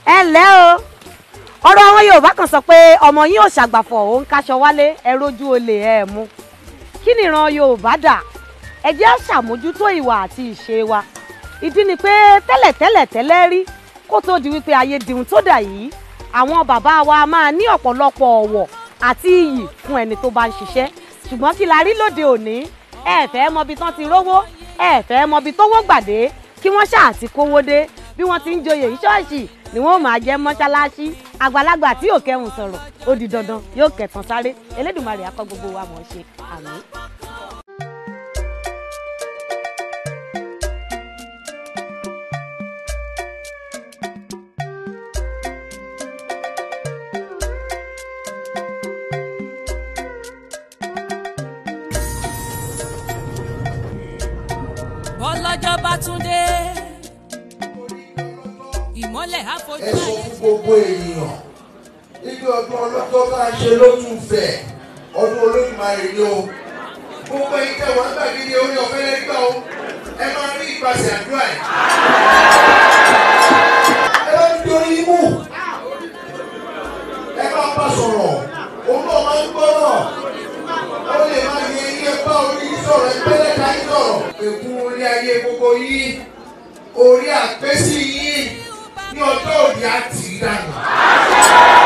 ẹ ǹlẹ́ o ọ̀rọ̀ àwọn yorùbá kan sọ pé ọmọ yín ò ṣàgbàfọ̀ òun kaṣọ wálé ẹ rójú olè ẹ mú kí ni ìran yorùbá dà ẹ jẹ́ á ṣàmójútó ìwà àti ìṣe wa ìdí ni pé tẹ́lẹ̀tẹ́lẹ̀ tẹ́lẹ̀ rí kó tó di wípé ayé dìhun tó dà yìí àwọn bàbá wa máa ní ọ̀pọ̀lọpọ̀ ọ̀wọ̀ àti iyì fún ẹni tó bá ń ṣiṣẹ́ ṣùgbọ́n kí la rí lóde òní ẹ fẹ́ mọbi tán ti rówó ẹ fẹ́ mọbi tówó gbàdé kí wọ́n ṣáà ti kówó dé bí wọ́n ti ń joyè yìí ṣọ́ọ̀ṣì ni wọ́n máa jẹ́ mọ́ṣáláṣí àgbàlagbà tí yóò kẹhùn sọ̀rọ̀ ó di dandan yóò kẹtàn sáré elédùnmarè akọ gbogbo wa mọ̀ ọ́ ṣe àmín. bọ́lọ́jọ́ bá tún dé ìmọ́lẹ̀ àfojú ẹ sọ ayé. fún gbogbo ènìyàn níbi ọdún ọlọ́jọ́ bá a ṣe ló tún fẹ̀ ọdún olódùmarè ni o gbogbo ẹ̀yin tẹ́ wọ́n gbàgede orí ọ̀fẹ́ lẹ́gbẹ́ o ẹ máa rí ìpàṣẹ àdúrà yìí. ẹ bá mi dorí imú ẹ bá bá sọ̀rọ̀ òun náà máa ń gbọ́rọ̀ ó lè máa yẹ iye bá orí yín sọ̀rọ̀ ẹ pẹ́lẹ́ ká yín sọ̀rọ̀. ègún orí ayé gbogbo yín orí àpèsè yín ní ọjọ́ òní àti ìdáná.